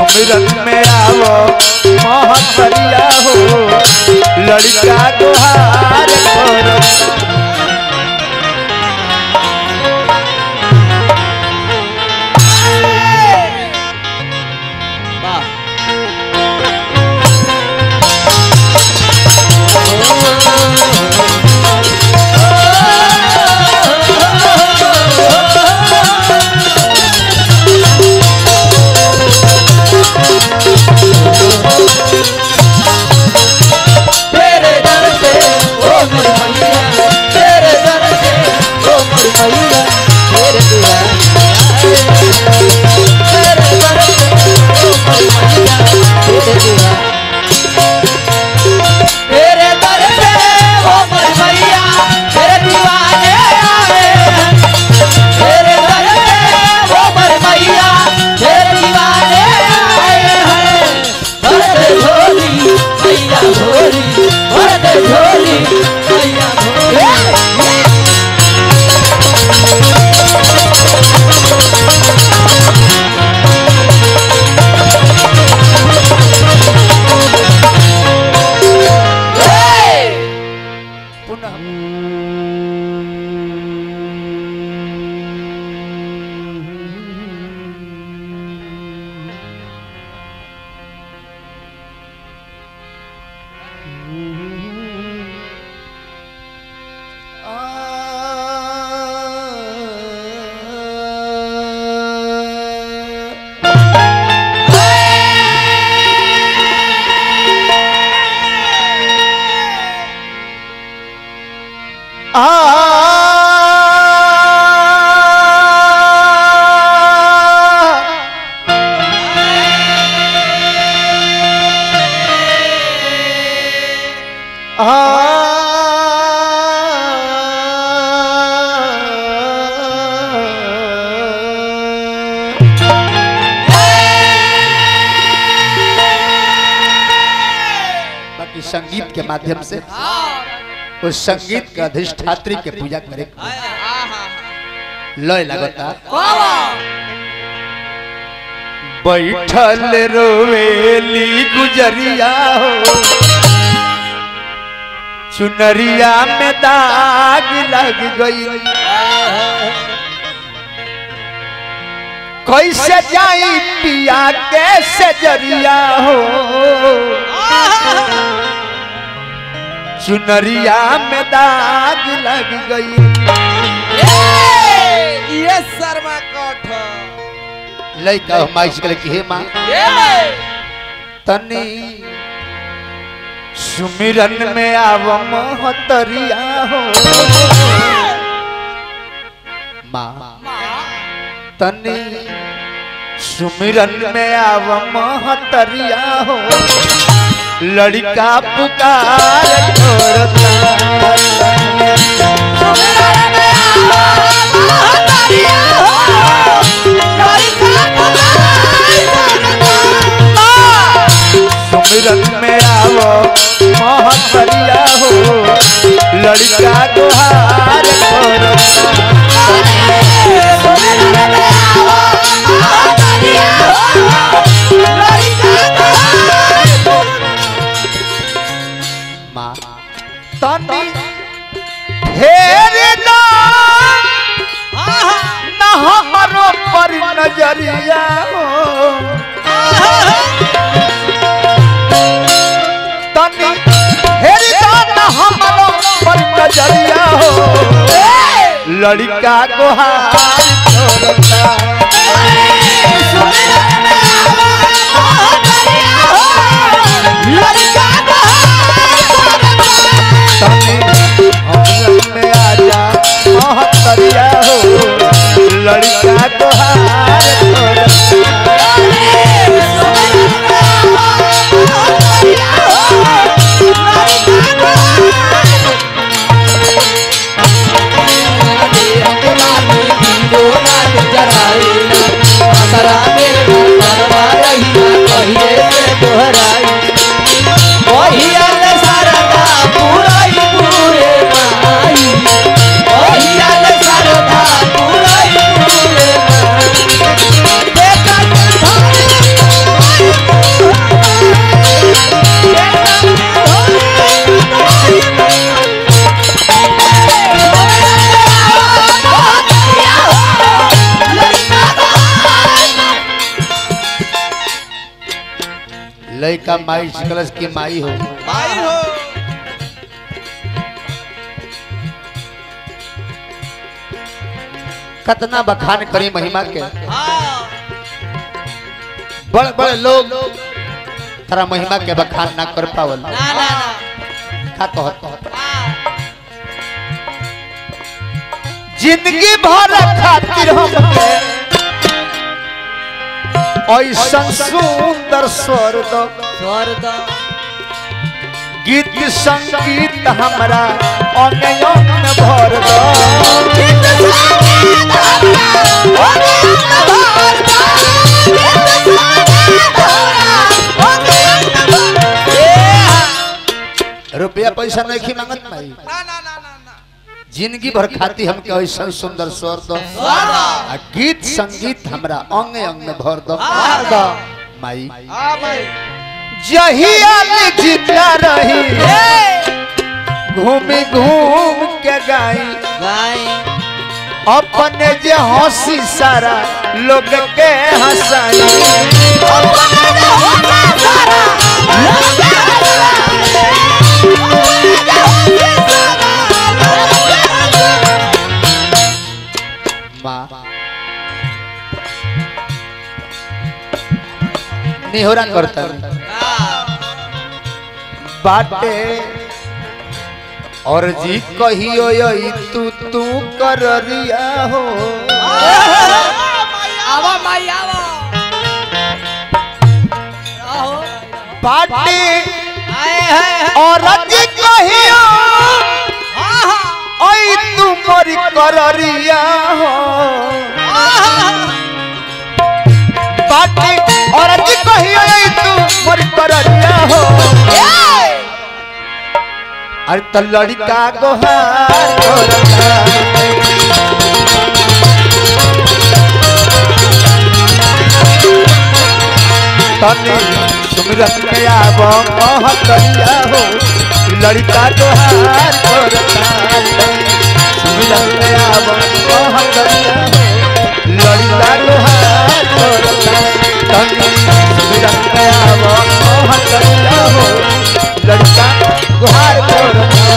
सुमिरन में आवो महतरिया हो लड़का गुहार करो तेरे दर से ओ मेरे भैया तेरे दर से ओ मेरे भैया तेरे दीवाने तेरे दर से ओ मेरे भैया तेरे दीवाने तेरे दर से ओ मेरे भैया तेरे दीवाने आए हैं तेरे दर से ओ मेरे भैया तेरे दीवाने आए हैं भर दे झोली भैया झोली भर दे झोली भैया झोली बाकी संगीत के माध्यम से उस संगीत के अधिष्ठात्री के पूजा करे लय लगता बैठल रोवेली गुजरिया हो चुनरिया में दाग लग गई कैसे जाई पिया कैसे जरिया हो चुनरिया में दाग लग गई ये शर्मा कोठ लइका माई से कहले कि हे माँ तनी सुमिरन में आव महतरिया हो माँ तनी सुमिरन में आव महतरिया हो लड़का पुकार सुमिरन में आवो महतरिया हो लड़का गुहार करो माँ तनी फेर ना ना हमरो पर नजरिया हो तनी फेर ना हमरो पर नजरिया हो लड़का गुहार छोड़ता तनी हमरन में आजा महतरिया हो लड़का गुहार छोड़ता जरा मेरे लड़का माई कलश की माई हो माई हो कितना बखान करी महिमा के हाँ बड़े बड़े लोग तारा महिमा के बखान ना कर पावल ना ना ना का कहत कहत हाँ जिंदगी भर खातिर हम ऐसा सुंदर स्वर दो स्वर्ग गीत संगीत हमरा अंग अंग भर दो रुपया पैसा नहीं मांगत माई ना ना ना ना ना जिंदगी भर खाती हमके ऐसा सुंदर स्वर दो स्वर्ग आ गीत संगीत हमरा अंग अंग में भर दो भर दो। माई हाँ भाई जहिया में जिंदा रही घूमी घूम के गाई गाय अपने जे हंसी सारा लोग के हंसाई माँ निहोरा करता बाटे और जी कहियो यही तू तू कर रिया हो आवा माई आवा आहो बाटे आए है और जी कहियो हाँ हाँ ओई तू मोरी कर रिया हो बाटे और जी कहियो यही तू मोरी कर रिया हो अरे तो लड़का गोहार करता तने सुमिरत में आब कहतरिया हो लड़का गोहार करता सुमिरत में आब कहतरिया हो लड़का गोहार करता तने सुमिरत में आब कहतरिया हो लड़का गोहार करता